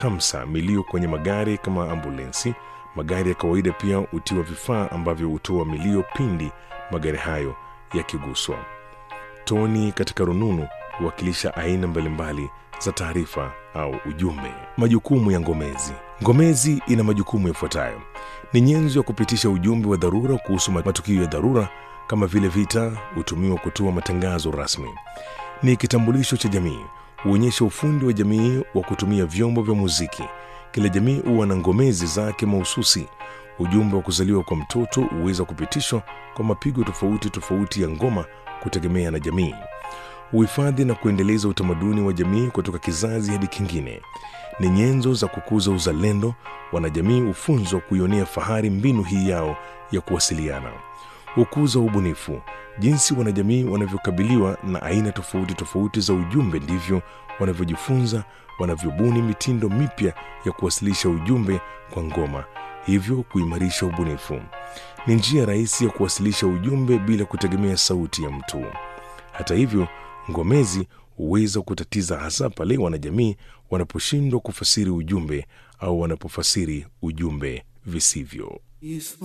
hamsa milio kwenye magari kama ambulensi. Magari ya kawaida pia hutiwa vifaa ambavyo hutoa milio pindi magari hayo yakiguswa. Toni katika rununu huwakilisha aina mbalimbali za taarifa au ujumbe. Majukumu ya ngomezi. Ngomezi ina majukumu yafuatayo: ni nyenzo ya kupitisha ujumbe wa dharura kuhusu matukio ya dharura kama vile vita. Hutumiwa kutoa matangazo rasmi. Ni kitambulisho cha jamii, huonyesha ufundi wa jamii wa kutumia vyombo vya muziki. Kila jamii huwa na ngomezi zake mahususi. Ujumbe wa kuzaliwa kwa mtoto huweza kupitishwa kwa mapigo tofauti tofauti ya ngoma kutegemea na jamii. Uhifadhi na kuendeleza utamaduni wa jamii kutoka kizazi hadi kingine. Ni nyenzo za kukuza uzalendo. Wanajamii hufunzwa kuionea fahari mbinu hii yao ya kuwasiliana. Hukuza ubunifu. Jinsi wanajamii wanavyokabiliwa na aina tofauti tofauti za ujumbe, ndivyo wanavyojifunza, wanavyobuni mitindo mipya ya kuwasilisha ujumbe kwa ngoma, hivyo kuimarisha ubunifu. Ni njia rahisi ya kuwasilisha ujumbe bila kutegemea sauti ya mtu. Hata hivyo, ngomezi huweza kutatiza, hasa pale wanajamii wanaposhindwa kufasiri ujumbe au wanapofasiri ujumbe visivyo.